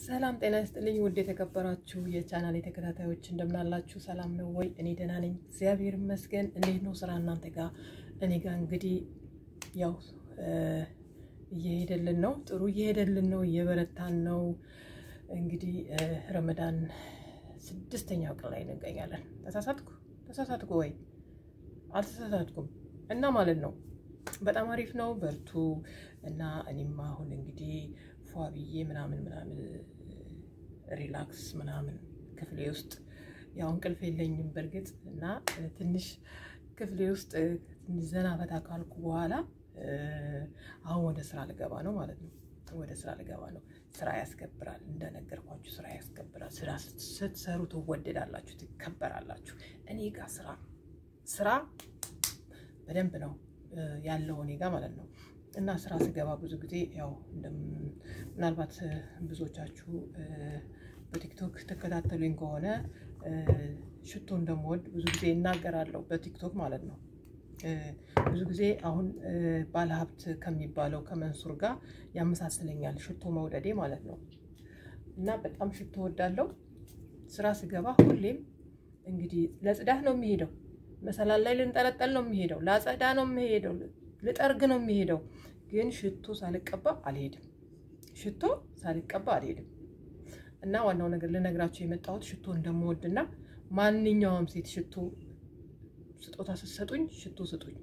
ሰላም ጤና ይስጥልኝ። ውድ የተከበራችሁ የቻናል ተከታታዮች እንደምናላችሁ፣ ሰላም ነው ወይ? እኔ ደህና ነኝ፣ እግዚአብሔር ይመስገን። እንዴት ነው ስራ እናንተ ጋር? እኔ ጋር እንግዲህ ያው እየሄደልን ነው፣ ጥሩ እየሄደልን ነው፣ እየበረታን ነው። እንግዲህ ረመዳን ስድስተኛው ቀን ላይ እንገኛለን። ተሳሳትኩ ተሳሳትኩ ወይ አልተሳሳትኩም? እና ማለት ነው በጣም አሪፍ ነው፣ በርቱ እና እኔም አሁን እንግዲህ ፏ ብዬ ምናምን ምናምን ሪላክስ ምናምን ክፍሌ ውስጥ ያው እንቅልፍ የለኝም በእርግጥ እና ትንሽ ክፍሌ ውስጥ ትንሽ ዘና ፈታ ካልኩ በኋላ አሁን ወደ ስራ ልገባ ነው ማለት ነው። ወደ ስራ ልገባ ነው። ስራ ያስከብራል፣ እንደነገርኳችሁ ስራ ያስከብራል። ስራ ስትሰሩ ትወደዳላችሁ፣ ትከበራላችሁ። እኔ ጋር ስራ ስራ በደንብ ነው ያለው እኔ ጋር ማለት ነው። እና ስራ ስገባ ብዙ ጊዜ ያው ምናልባት ብዙዎቻችሁ በቲክቶክ ተከታተሉኝ ከሆነ ሽቶ እንደምወድ ብዙ ጊዜ እናገራለሁ፣ በቲክቶክ ማለት ነው። ብዙ ጊዜ አሁን ባለሀብት ከሚባለው ከመንሱር ጋር ያመሳስለኛል ሽቶ መውደዴ ማለት ነው። እና በጣም ሽቶ ወዳለው ስራ ስገባ ሁሌም እንግዲህ ለጽዳት ነው የሚሄደው፣ መሰላል ላይ ልንጠለጠል ነው የሚሄደው፣ ላጸዳ ነው የሚሄደው ልጠርግ ነው የሚሄደው። ግን ሽቶ ሳልቀባ አልሄድም። ሽቶ ሳልቀባ አልሄድም። እና ዋናው ነገር ልነግራቸው የመጣሁት ሽቶ እንደምወድና ማንኛውም ሴት ሽቶ ስጦታ ስትሰጡኝ ሽቶ ስጡኝ።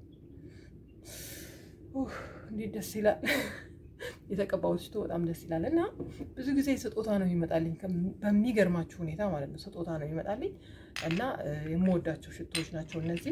እንዴት ደስ ይላል! የተቀባሁት ሽቶ በጣም ደስ ይላል። እና ብዙ ጊዜ ስጦታ ነው ይመጣልኝ፣ በሚገርማችሁ ሁኔታ ማለት ነው። ስጦታ ነው ይመጣልኝ እና የምወዳቸው ሽቶዎች ናቸው እነዚህ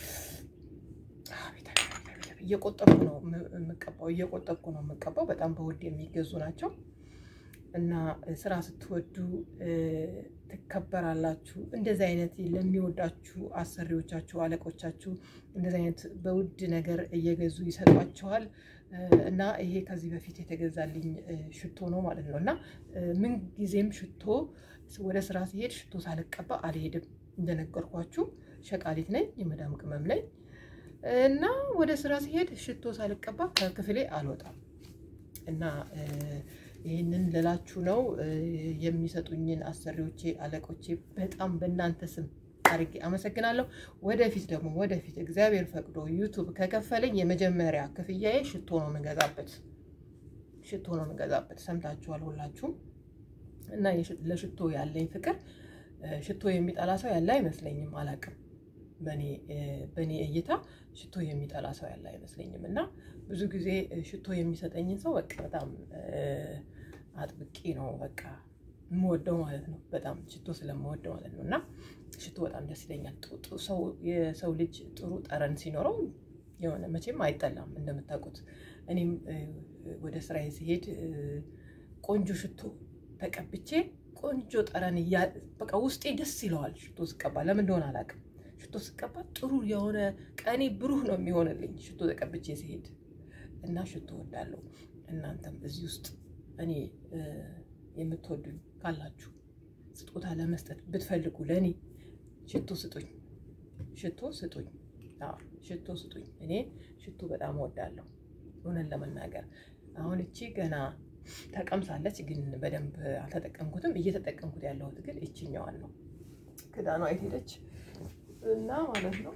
እየቆጠብኩ ነው የምቀባው፣ እየቆጠብኩ ነው የምቀባው። በጣም በውድ የሚገዙ ናቸው እና ስራ ስትወዱ ትከበራላችሁ። እንደዚህ አይነት ለሚወዳችሁ አሰሪዎቻችሁ፣ አለቆቻችሁ እንደዚህ አይነት በውድ ነገር እየገዙ ይሰጧችኋል። እና ይሄ ከዚህ በፊት የተገዛልኝ ሽቶ ነው ማለት ነው። እና ምን ጊዜም ሽቶ ወደ ስራ ሲሄድ ሽቶ ሳልቀባ አልሄድም። እንደነገርኳችሁ ሸቃሊት ነኝ፣ የመዳም ቅመም ነኝ እና ወደ ስራ ሲሄድ ሽቶ ሳልቀባ ከክፍሌ አልወጣም። እና ይህንን ልላችሁ ነው። የሚሰጡኝን አሰሪዎቼ፣ አለቆቼ በጣም በእናንተ ስም አድርጌ አመሰግናለሁ። ወደፊት ደግሞ ወደፊት እግዚአብሔር ፈቅዶ ዩቱብ ከከፈለኝ የመጀመሪያ ክፍያዬ ሽቶ ነው የምገዛበት፣ ሽቶ ነው የምገዛበት። ሰምታችኋል ሁላችሁም። እና ለሽቶ ያለኝ ፍቅር ሽቶ የሚጠላ ሰው ያለ አይመስለኝም፣ አላውቅም በእኔ እይታ ሽቶ የሚጠላ ሰው ያለ አይመስለኝም። እና ብዙ ጊዜ ሽቶ የሚሰጠኝን ሰው በቃ በጣም አጥብቄ ነው በቃ የምወደው ማለት ነው። በጣም ሽቶ ስለምወድ ማለት ነው። እና ሽቶ በጣም ደስ ይለኛል። የሰው ልጅ ጥሩ ጠረን ሲኖረው የሆነ መቼም አይጠላም እንደምታውቁት። እኔም ወደ ስራዬ ሲሄድ ቆንጆ ሽቶ ተቀብቼ ቆንጆ ጠረን በቃ ውስጤ ደስ ይለዋል። ሽቶ ስቀባ ለምን እንደሆነ አላውቅም። ሽቶ ስቀባ ጥሩ የሆነ ቀኔ ብሩህ ነው የሚሆንልኝ ሽቶ ተቀብቼ ሲሄድ እና ሽቶ ወዳለሁ። እናንተም እዚህ ውስጥ እኔ የምትወዱኝ ካላችሁ ስጦታ ለመስጠት ብትፈልጉ ለእኔ ሽቶ ስጡኝ፣ ሽቶ ስጡኝ፣ ሽቶ ስጡኝ። እኔ ሽቶ በጣም ወዳለሁ እውነት ለመናገር አሁን እቺ ገና ተቀምሳለች፣ ግን በደንብ አልተጠቀምኩትም። እየተጠቀምኩት ያለሁት ግን እችኛዋን ነው። ክዳኗ የት ሄደች? እና ማለት ነው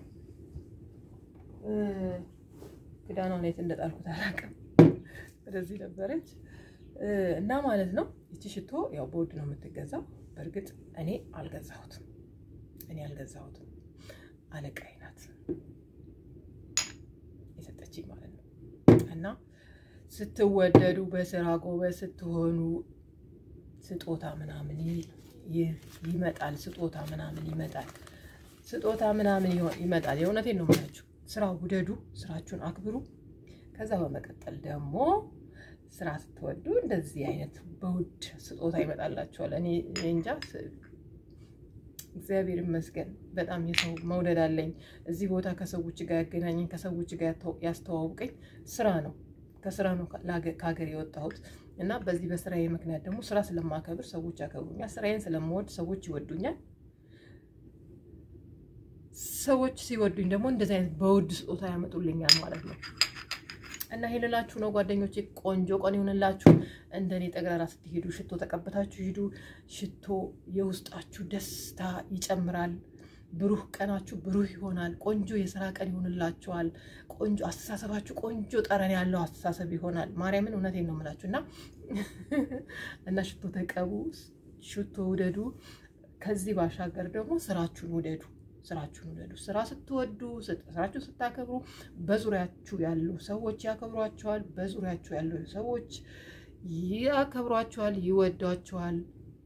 ክዳኗን የት እንደጣልኩት አላውቅም። ወደዚህ ነበረች እና ማለት ነው ይቺ ሽቶ ያው በውድ ነው የምትገዛው። በእርግጥ እኔ አልገዛሁትም፣ እኔ አልገዛሁትም። አለቃዬ ናት የሰጠችኝ ማለት ነው። እና ስትወደዱ በስራ ጎበዝ ስትሆኑ ስጦታ ምናምን ይመጣል፣ ስጦታ ምናምን ይመጣል ስጦታ ምናምን ይመጣል። የእውነቴን ነው የምላችሁ። ስራ ውደዱ፣ ስራችሁን አክብሩ። ከዛ በመቀጠል ደግሞ ስራ ስትወዱ እንደዚህ አይነት በውድ ስጦታ ይመጣላችኋል። እኔ እንጃ እግዚአብሔር ይመስገን በጣም የሰው መውደድ አለኝ። እዚህ ቦታ ከሰዎች ጋር ያገናኘኝ ከሰዎች ጋር ያስተዋውቀኝ ስራ ነው። ከስራ ነው ከሀገር የወጣሁት እና በዚህ በስራዬ ምክንያት ደግሞ ስራ ስለማከብር ሰዎች ያከብሩኛል። ስራዬን ስለምወድ ሰዎች ይወዱኛል። ሰዎች ሲወዱኝ ደግሞ እንደዚህ አይነት በውድ ስጦታ ያመጡልኛል ማለት ነው። እና ይሄ ልላችሁ ነው ጓደኞቼ። ቆንጆ ቀን ይሆንላችሁ። እንደኔ ጠቅላላ ስትሄዱ ሽቶ ተቀብታችሁ ሂዱ። ሽቶ የውስጣችሁ ደስታ ይጨምራል። ብሩህ ቀናችሁ ብሩህ ይሆናል። ቆንጆ የስራ ቀን ይሆንላችኋል። ቆንጆ አስተሳሰባችሁ ቆንጆ ጠረን ያለው አስተሳሰብ ይሆናል። ማርያምን እውነቴን ነው የምላችሁ እና እና ሽቶ ተቀቡ፣ ሽቶ ውደዱ። ከዚህ ባሻገር ደግሞ ስራችሁን ውደዱ። ስራችሁን ውደዱ። ስራ ስትወዱ፣ ስራችሁን ስታከብሩ በዙሪያችሁ ያሉ ሰዎች ያከብሯቸዋል። በዙሪያችሁ ያሉ ሰዎች ያከብሯቸዋል፣ ይወዷቸዋል።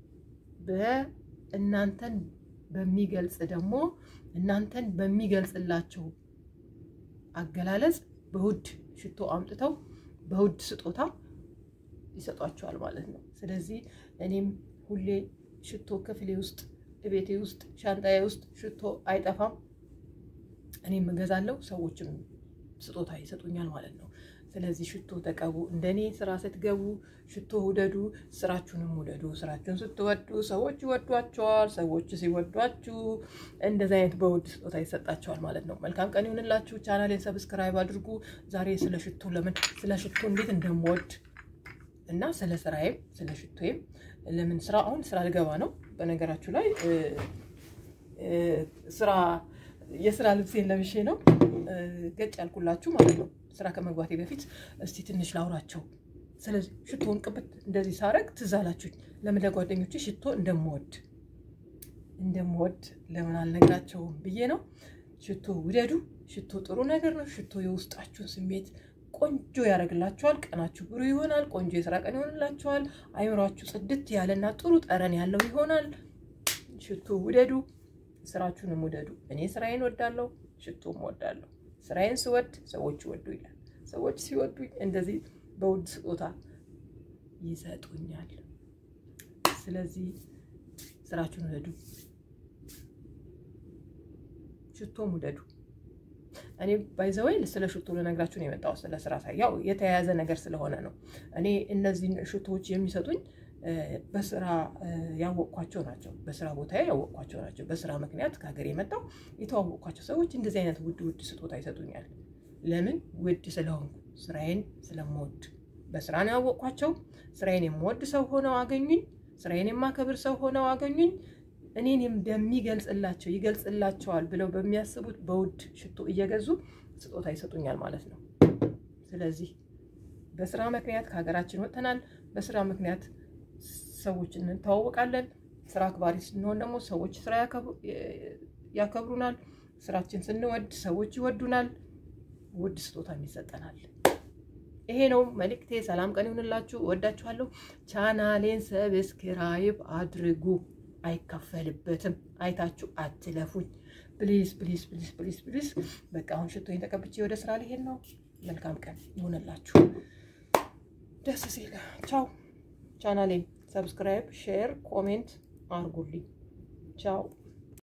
በእናንተን በሚገልጽ ደግሞ እናንተን በሚገልጽላቸው አገላለጽ በውድ ሽቶ አምጥተው በውድ ስጦታ ይሰጧቸዋል ማለት ነው። ስለዚህ እኔም ሁሌ ሽቶ ክፍሌ ውስጥ ቤቴ ውስጥ ሻንጣዬ ውስጥ ሽቶ አይጠፋም። እኔም እገዛለሁ፣ ሰዎችም ስጦታ ይሰጡኛል ማለት ነው። ስለዚህ ሽቶ ተቀቡ። እንደኔ ስራ ስትገቡ ሽቶ ውደዱ፣ ስራችሁንም ውደዱ። ስራችሁን ስትወዱ ሰዎች ይወዷቸዋል። ሰዎች ሲወዷችሁ እንደዚህ አይነት በውድ ስጦታ ይሰጣቸዋል ማለት ነው። መልካም ቀን ይሁንላችሁ። ቻናሌን ሰብስክራይብ አድርጉ። ዛሬ ስለ ሽቶ ለምን ስለ ሽቶ እንዴት እንደምወድ እና ስለ ስራዬም ስለ ሽቶዬም ለምን ስራ አሁን ስራ ልገባ ነው። በነገራችሁ ላይ ስራ የስራ ልብሴን ለብሼ ነው ገጭ ያልኩላችሁ ማለት ነው። ስራ ከመግባቴ በፊት እስቲ ትንሽ ላውራቸው። ስለዚህ ሽቶውን ቅብት እንደዚህ ሳረግ ትዝ አላችሁኝ። ለምን ለጓደኞቼ ሽቶ እንደምወድ እንደምወድ ለምን አልነግራቸውም ብዬ ነው። ሽቶ ውደዱ። ሽቶ ጥሩ ነገር ነው። ሽቶ የውስጣችሁን ስሜት ቆንጆ ያደርግላችኋል። ቀናችሁ ብሩ ይሆናል። ቆንጆ የስራ ቀን ይሆንላችኋል። አይምሯችሁ ጽድት ያለና ጥሩ ጠረን ያለው ይሆናል። ሽቶ ውደዱ። ስራችሁንም ውደዱ። እኔ ስራዬን ወዳለሁ፣ ሽቶም ወዳለሁ። ስራዬን ስወድ ሰዎች ይወዱ ይላል። ሰዎች ሲወዱኝ እንደዚህ በውድ ስጦታ ይሰጡኛል። ስለዚህ ስራችሁን ውደዱ፣ ሽቶም ውደዱ። እኔ ባይዘወይ ስለ ሽቶ ልነግራችሁ ነው የመጣው። ስለ ስራ ሳይ ያው የተያያዘ ነገር ስለሆነ ነው። እኔ እነዚህን ሽቶዎች የሚሰጡኝ በስራ ያወቅኳቸው ናቸው። በስራ ቦታ ያወቅኳቸው ናቸው። በስራ ምክንያት ከሀገር የመጣው የተዋወቅኳቸው ሰዎች እንደዚህ አይነት ውድ ውድ ስጦታ ይሰጡኛል። ለምን? ውድ ስለሆንኩ ስራዬን ስለምወድ በስራ ነው ያወቅኳቸው። ስራዬን የምወድ ሰው ሆነው አገኙኝ። ስራዬን የማከብር ሰው ሆነው አገኙኝ። እኔን እንደሚገልጽላቸው ይገልጽላቸዋል ብለው በሚያስቡት በውድ ሽቶ እየገዙ ስጦታ ይሰጡኛል ማለት ነው። ስለዚህ በስራ ምክንያት ከሀገራችን ወጥተናል። በስራ ምክንያት ሰዎች እንተዋወቃለን። ስራ አክባሪ ስንሆን ደግሞ ሰዎች ስራ ያከብሩናል። ስራችን ስንወድ ሰዎች ይወዱናል። ውድ ስጦታም ይሰጠናል። ይሄ ነው መልእክቴ። ሰላም ቀን ይሁንላችሁ። እወዳችኋለሁ። ቻናሌን ሰብስክራይብ አድርጉ። አይከፈልበትም። አይታችሁ አትለፉኝ። ፕሊዝ ፕሊዝ ፕሊዝ ፕሊዝ ፕሊዝ። በቃ አሁን ሽቶኝ ተቀብቼ ወደ ስራ ሊሄድ ነው። መልካም ቀን ይሁንላችሁ። ደስ ሲል ቻው። ቻናሌን ሰብስክራይብ፣ ሼር፣ ኮሜንት አርጉልኝ። ቻው